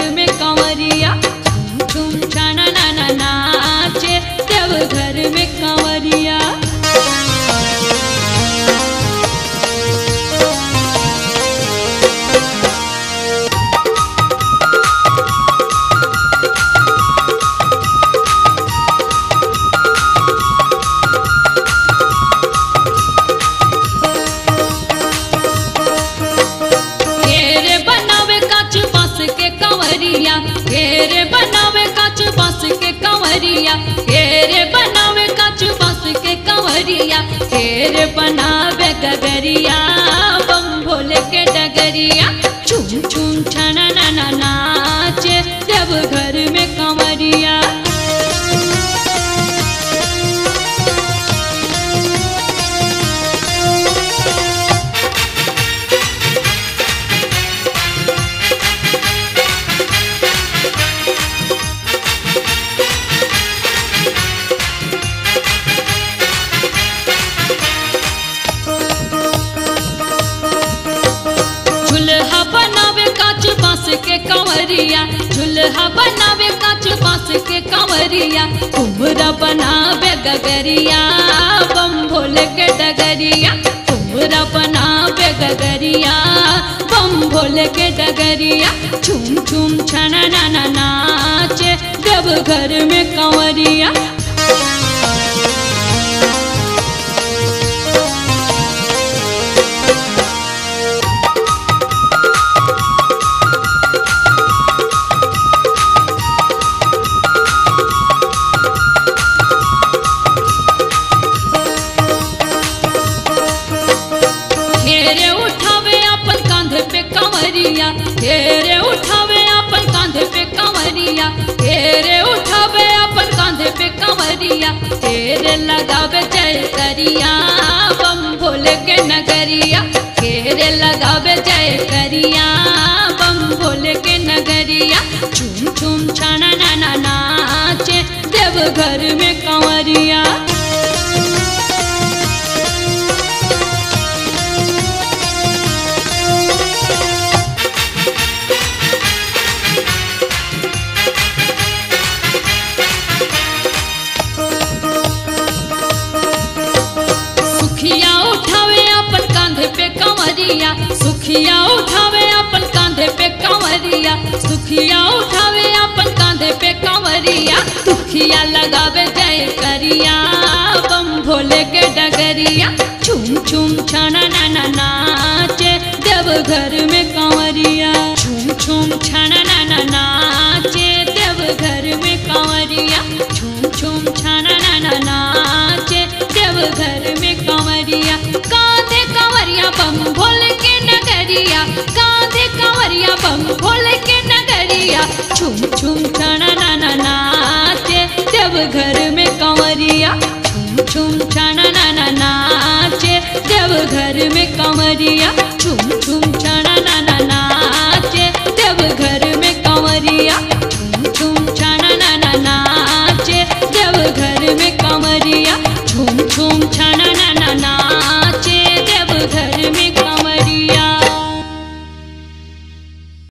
में कंवरिया झूम झूम छाना ना ना नाचे देव घर में कंवरिया घेरे बनावे काच बांस के कंवरिया घेरे बनावे काच बांस के कंवरिया घेरे बनावे काच बांस के कंवरिया घेरे बनावे गगरिया बम भोले के डगरिया झूम झूम छना ना ना नाचे देव घर में कंवरिया झुलहा बनावे काच बांस के कंवरिया झुलहा बनावे काच बांस के कंवरिया कुमरा बनावे गगरिया बम भोले के डगरिया कुमरा बनावे गगरिया बम भोले के डगरिया झूम झूम छना ना ना नाचे देव घर में कंवरिया घेरे उठावे अपन कांधे पे कंवरिया घेरे उठावे अपन कांधे पे कंवरिया घेरे उठावे अपन कांधे पे कंवरिया घेरे लगावे जय करिया बम भोले के नगरिया घेरे लगावे जय करिया बम भोले के नगरिया झूम झूम छाना ना ना नाचे देव घर में कंवरिया सुखिया उठावे अपन कांधे पे कंवरिया सुखिया उठावे अपन कांधे पे कंवरिया सुखिया उठावे अपन कांधे पे कंवरिया दुखिया लगावे जय करिया बम भोले के डगरिया झूम झूम छाना ना ना नाचे देव घर में कंवरिया झूम झूम छाना ना ना नाचे देव घर में कंवरिया झूम झूम छाना ना ना नाचे देव घर में कंवरिया कांधे कंवरिया बम भोले के नगरिया कांधे कंवरिया बम भोले के नगरिया झूम झूम छाना ना ना नाचे देव घर में कंवरिया झूम झूम छाना ना ना नाचे देव घर में कंवरिया झूम झूम छाना ना ना नाचे